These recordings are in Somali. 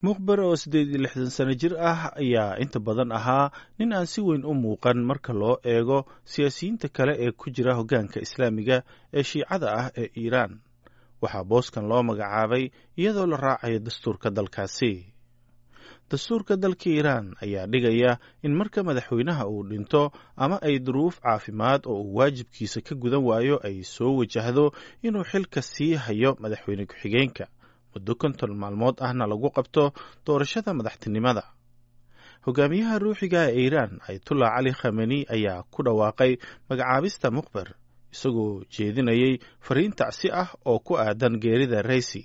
mukhber oo siddeed iyo lixdan sano jir ah ayaa inta badan ahaa nin aan si weyn u muuqan marka loo eego siyaasiyiinta kale ee ku jira hoggaanka islaamiga ee shiicada ah ee iiraan waxaa booskan loo magacaabay iyadoo la raacayo dastuurka dalkaasi dastuurka dalka iiraan ayaa dhigaya in marka madaxweynaha uu dhinto ama ay duruuf caafimaad oo uu waajibkiisa ka gudan waayo ay soo wajahdo inuu xilka sii hayo madaxweyne ku-xigeenka muddo konton maalmood ahna lagu qabto doorashada madaxtinimada hogaamiyaha ruuxiga ee iiraan ayatullah cali khameni ayaa ku dhawaaqay magacaabista mukhber isagoo jeedinayay fariin tacsi ah oo ku aadan geerida reysi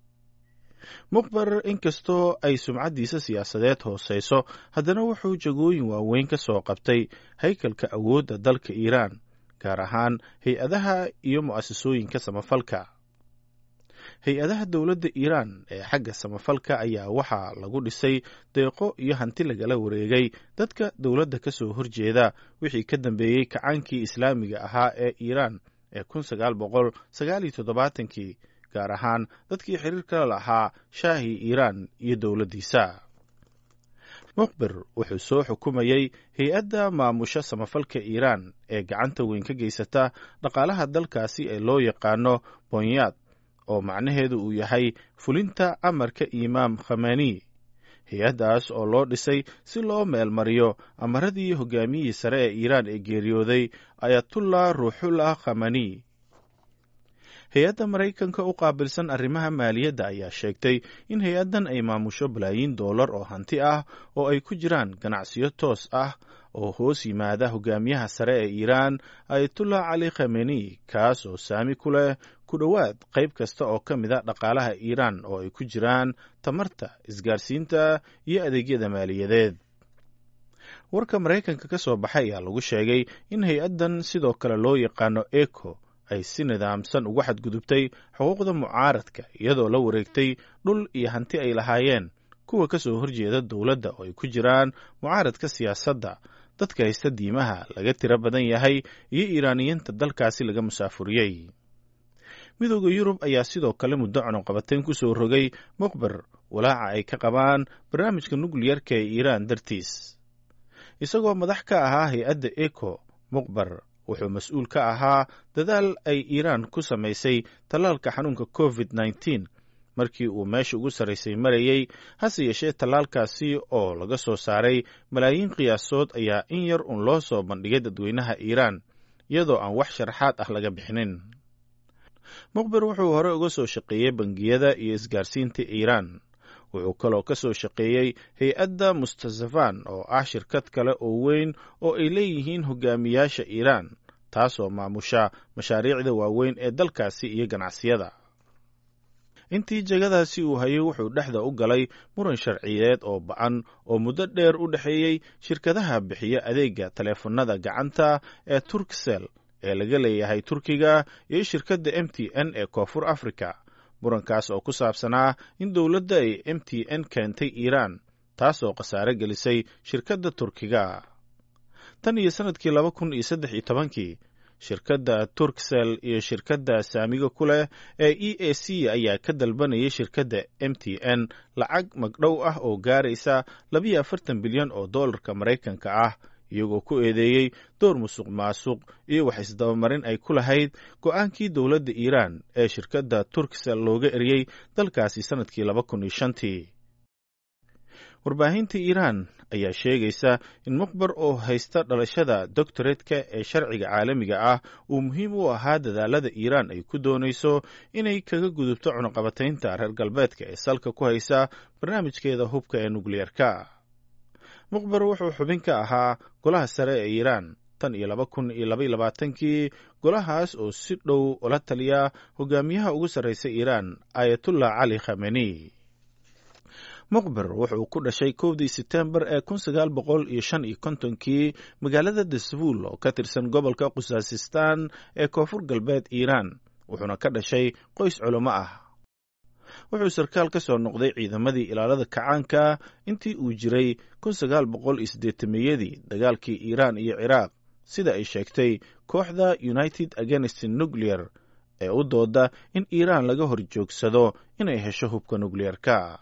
mukhber inkastoo ay sumcaddiisa siyaasadeed hooseyso haddana wuxuu jagooyin waaweyn ka soo qabtay haykalka awoodda dalka iiraan gaar ahaan hay-adaha iyo mu'asasooyinka samafalka hay-adaha dowladda iiraan ee xagga samafalka ayaa waxaa lagu dhisay deeqo iyo hanti lagala wareegay dadka dowladda ka soo horjeeda wixii ka dambeeyey kacaankii islaamiga ahaa ee iiraan ee kun sagaal boqol sagaal iyo toddobaatankii gaar ahaan dadkii xiriirka lahaa shaahii iiraan iyo dowladdiisa mukhbir wuxuu soo xukumayey hay-adda maamusha samafalka iiraan ee gacanta weyn ka geysata dhaqaalaha dalkaasi ee loo yaqaano bonyaad oo macnaheedu uu yahay fulinta amarka imaam khameni hay-addaas oo loo dhisay si loo meelmariyo amaradii hogaamiyihii sare ee iiraan ee geeriyooday ayatullah ruuxullah khameni hay-adda maraykanka u qaabilsan arrimaha maaliyadda ayaa sheegtay in hay-addan ay maamusho balaayiin doolar oo hanti ah oo ay ku jiraan ganacsiyo toos ah oo hoos yimaada hogaamiyaha sare ee iiraan ayatullah cali khameni kaas oo saami ku leh ku dhowaad qayb kasta oo ka mid a dhaqaalaha iiraan oo ay ku jiraan tamarta isgaarsiinta iyo adeegyada maaliyadeed warka maraykanka ka soo baxay ayaa lagu sheegay in hay-addan sidoo kale loo yaqaano eco ay si nidaamsan uga xadgudubtay xuquuqda mucaaradka iyadoo la wareegtay dhul iyo hanti ay lahaayeen kuwa ka soo horjeeda dowladda oo ay ku jiraan mucaaradka siyaasadda dadka haysta diimaha laga tiro badan yahay iyo iiraaniyiinta dalkaasi laga musaafuriyey midooda yurub ayaa sidoo kale muddo cunuqabateyn ku soo rogay mukhber walaaca ay ka qabaan barnaamijka nukliyarka ee iiraan dartiis isagoo madax ka ahaa hay-adda eco mukhber wuxuu mas-uul ka ahaa dadaal ay iiraan ku samaysay tallaalka xanuunka covid nneteen markii uu meesha ugu sarraysay marayey hase yeeshee tallaalkaasi oo laga soo saaray malaayiin qiyaasood ayaa in yar uun loo soo bandhigay dadweynaha iiraan iyadoo aan wax sharaxaad ah laga bixinin mukhber wuxuu hore uga soo shaqeeyey bangiyada iyo isgaarsiinta iiraan wuxuu kaloo ka soo shaqeeyey hay-adda mustasafan oo ah shirkad kale oo weyn oo ay leeyihiin hogaamiyaasha iiraan taasoo maamusha mashaariicda waaweyn ee dalkaasi iyo ganacsiyada intii jegadaasi uu hayay wuxuu dhexda u galay muran sharciyeed oo ba-an oo muddo dheer u dhexeeyey shirkadaha bixiya adeega taleefanada gacanta ee turksel ee laga leeyahay turkiga iyo shirkadda m t n ee koonfur africa murankaas oo ku saabsanaa in dowladda ay m t n keentay iiraan taasoo khasaare gelisay shirkadda turkiga tan iyo sannadkii laba kun iyo saddex iyo tobankii shirkadda turksel iyo shirkadda saamiga ku leh ee e a c ayaa ka dalbanayay shirkadda m t n lacag magdhow ah oo gaaraysa labiyo afartan bilyan oo dollarka maraykanka ah iyagoo ku eedeeyey door musuq maasuq iyo wax isdabamarin ay ku lahayd go-aankii dowladda iiraan ee shirkadda turksel looga eriyey dalkaasi sannadkii laba kun iyo shantii warbaahinta iiraan ayaa sheegaysa in mukhber oo haysta dhalashada doctoretka ee sharciga caalamiga ah uu muhiim u ahaa dadaalada iiraan ay ku doonayso inay kaga gudubto cunuqabataynta reer galbeedka ee salka ku haysa barnaamijkeeda hubka ee nukliyarka mukhber wuxuu xubin ka ahaa golaha sare ee iiraan tan iyo laba kun iyo labaiyo labaatankii golahaas oo si dhow ula taliya hogaamiyaha ugu sarreysa iiraan ayatullah cali khameni mukhber wuxuu ku dhashay kowdii setembar ee kun sagaal boqol iyo shan iyo kontonkii magaalada dasfuul oo ka tirsan gobolka khusaasistan ee koonfur galbeed iiraan wuxuuna ka dhashay qoys culimo ah wuxuu sarkaal ka soo noqday ciidamadii ilaalada kacaanka intii uu jiray kun sagaal boqol iyo siddeetameyadii dagaalkii iiraan iyo ciraaq sida ay sheegtay kooxda united against nuclear ee u dooda in iiraan laga hor joogsado inay hesho hubka nukliyarka